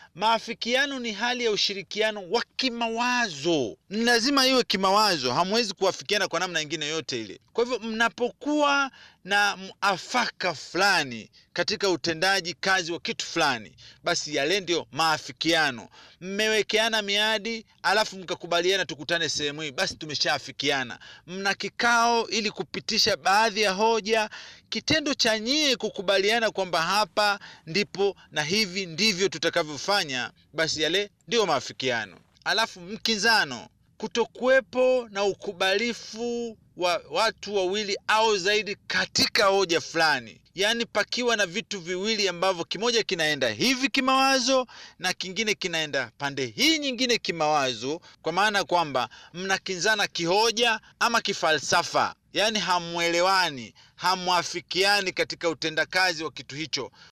maafikiano ni hali ya ushirikiano wa kimawazo. Ni lazima iwe kimawazo, hamwezi kuafikiana kwa namna nyingine yote ile. Kwa hivyo mnapokuwa na mwafaka fulani katika utendaji kazi wa kitu fulani, basi yale ndio maafikiano. Mmewekeana miadi, alafu mkakubaliana tukutane sehemu hii, basi tumeshaafikiana. Mna kikao ili kupitisha baadhi ya hoja. Kitendo cha nyie kukubaliana kwamba hapa ndipo na hivi ndivyo tutakavyofanya, basi yale ndio maafikiano. Alafu mkinzano, kutokuwepo na ukubalifu wa watu wawili au zaidi katika hoja fulani, yaani pakiwa na vitu viwili ambavyo kimoja kinaenda hivi kimawazo na kingine kinaenda pande hii nyingine kimawazo, kwa maana kwamba mnakinzana kihoja ama kifalsafa, yaani hamwelewani, hamwafikiani katika utendakazi wa kitu hicho.